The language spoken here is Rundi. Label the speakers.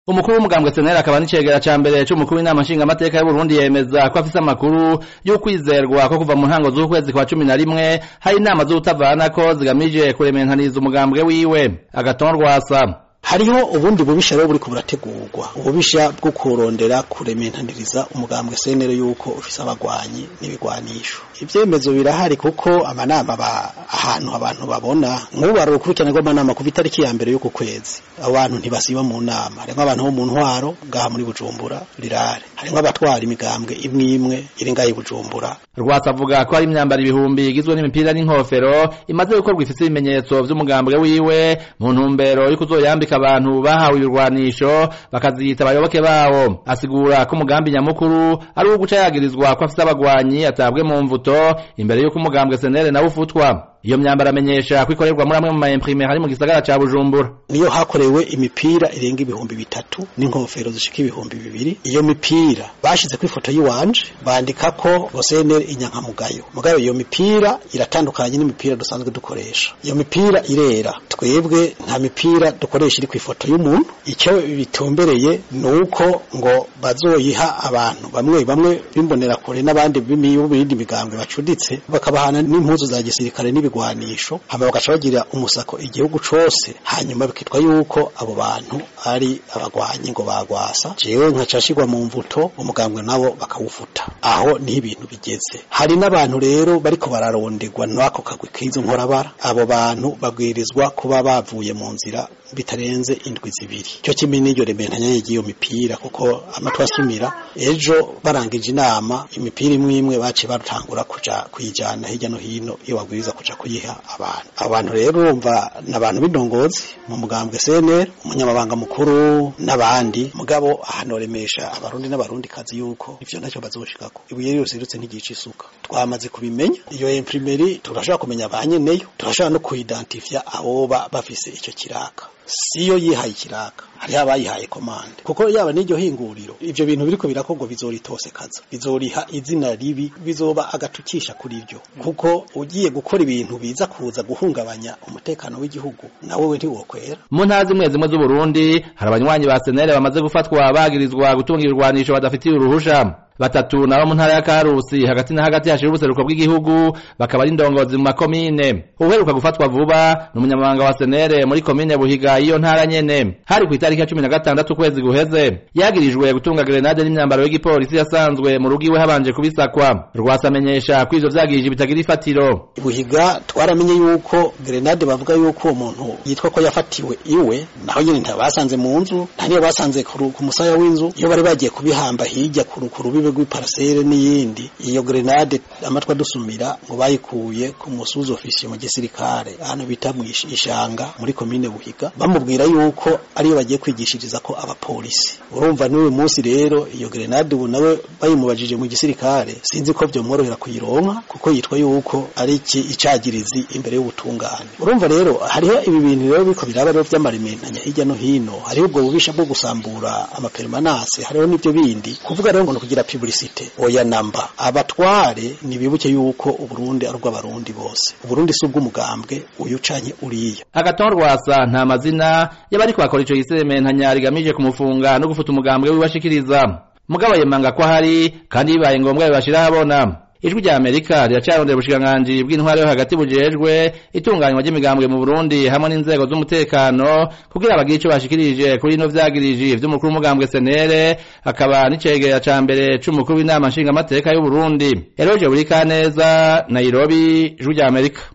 Speaker 1: umukuru w'umugambwe senera akaba n'icegera ca mbere c'umukuru w'inama nshingamateka y'uburundi yemeza ko afise amakuru y'ukwizerwa ko kuva mu ntango z'ukwezi kwa cumi na rimwe hari inama z'ubutavanako zigamije kurementaniriza umugambwe wiwe agaton rwasa
Speaker 2: hariho ubundi bubisha rero buriko burategurwa ububisha bwo kurondera kurementaniriza umugambwe senero yuko ufise abagwanyi n'ibigwanisho ivyemezo birahari kuko amanama ba ahantu abantu babona nk'ubu bari urukurikirane rw'amanama kuva itariki ya mbere y'uku kwezi abo bantu ntibasiba mu nama harimwo abantu bo mu ntwaro ngaha muri bujumbura rirare harimwo abatwara imigambwe imwe imwe iri ngaha i bujumbura
Speaker 1: rwasa avuga ko hari imyambaro ibihumbi igizwe n'imipira n'inkofero imaze gukorwa ifise ibimenyetso vy'umugambwe wiwe mu ntumbero yo kuzoyambika abantu bahawe ibirwanisho bakaziyita abayoboke bawo asigura ko umugambi nyamukuru ari uwo guca yagirizwa ko afise abagwanyi atabwe mu mvuto imbere y'uko umugambwe senere nawe ufutwa iyo myambaro amenyesha ko ikorerwa muri amwe mu maimprime hari mu gisagara ca bujumbura
Speaker 2: niyo hakorewe imipira irenga ibihumbi bitatu n'inkofero zishika ibihumbi bibiri iyo mipira bashize ku ifoto yiwanje bandika ko rosenere inyankamugayo mugayo iyo mipira iratandukanye n'imipira dusanzwe dukoresha iyo mipira irera twebwe nta mipira dukoresha iri ku ifoto y'umuntu icyo bitumbereye ni uko ngo bazoyiha abantu bamwe bamwe bimbonera kure n'abandi b'ibindi migambwe bacuditse bakabahana n'impuzu za gisirikare n'ibigwanisho hama bagaca bagira umusako igihugu cose hanyuma bikitwa yuko abo bantu ari abagwanyi ngo bagwasa jewe nkacashirwa mu mvuto umugambwe nabo bakawufuta aho niho ibintu bigeze hari n'abantu rero bariko bararonderwa n'ako kagwi k'izo nkorabara abo bantu babwirizwa kuba bavuye mu nzira bitarenze indwi zibiri cyo kimwe n'iryo rementanya y'iyo mipira kuko amatwi asumira ejo barangije inama imipira imwe imwe baciye batangura kuja kuyijana hirya no hino iyo babwiriza kuja kuyiha abantu abantu rero urumva n'abantu b'indongozi mu mugambwe CNL umunyamabanga mukuru n'abandi mugabo ahanoremesha abarundi n'abarundi kazi yuko ivyo ntacyo bazoshikako ibuye ryose rirutse ntigica isuka twamaze kubimenya iyo imprimeri turashobora kumenya abanyeneyo turashobora no kuidentifya aboba bafise icyo kiraka siyo yihaye ikiraka hariho abayihaye komande kuko yaba n'iryo hinguriro ivyo bintu biriko birakorwa bizoritosekaza bizoriha izina ribi bizoba agatukisha kuri ryo kuko ugiye gukora ibintu biza kuza guhungabanya umutekano w'igihugu nawe we ntiwokwera
Speaker 1: mu ntara zimwe zimwe z'uburundi hari abanywanyi ba senere bamaze gufatwa bagirizwa gutunga ibirwanisho badafitiye uruhusha batatu nabo mu ntara ya Karusi hagati na hagati hashira ubuseruko bw'igihugu bakaba ari indongozi mu makomine uheruka gufatwa vuba ni umunyamabanga wa senere muri komine buhiga iyo ntara nyene hari ku itariki ya cumi na gatandatu ukwezi guheze yagirijwe gutunga grenade n'imyambaro y'igipolisi yasanzwe mu rugo iwe habanje kubisakwa rwasa amenyesha ko ivyo vyagirije bitagira ifatiro
Speaker 2: buhiga twaramenye yuko grenade bavuga yuko uwo muntu yitwa ko yafatiwe iwe naho nyene ntabasanze mu nzu nta niyo basanze ku musaya w'inzu iyo bari bagiye kubihamba hirya ku rubibe rw'iparasere n'iyindi iyo grenade amatwa dusumira ngo bayikuye ku musuzi ofisiye mu gisirikare ahantu bita mu ishanga muri komine buhiga bamubwira yuko ariyo bagiye kwigishiriza ko abapolisi urumva n'uyu munsi rero iyo grenade ubu nawe bayimubajije mu gisirikare sinzi ko vyomworohera kuyironka kuko yitwa yuko ari iki icagirizi imbere y'ubutungane urumva rero hariho ibi bintu rero biko biraba rero vy'amarimentanya hirya no hino hariho ubwo bubisha bwo gusambura amapermanase hariho n'ivyo bindi kuvuga rero ngo kugira publicite oya namba abatware nibibuke yuko uburundi ari ubw'abarundi bose uburundi si ubw'umugambwe uyu canye uriya
Speaker 1: agaton rwasa nta mazina y'abariko bakora ico gisementanya rigamije kumufunga no gufuta umugambwe wibashikiriza mugabo yemanga ko ahari kandi bibaye ngombwa bibashira habona ijwi rya amerika riracarondera ubushikiranganji bw'intwari yo hagati bujejwe itunganywa ry'imigambwe mu burundi hamwe n'inzego z'umutekano kugira bagire ico bashikirije kuri ino vyagiriji vy'umukuru w'umugambwe senere akaba n'icegera ca mbere c'umukuru w'inama nshingamateka y'uburundi eroje buri kaneza nairobi ijwi rya amerika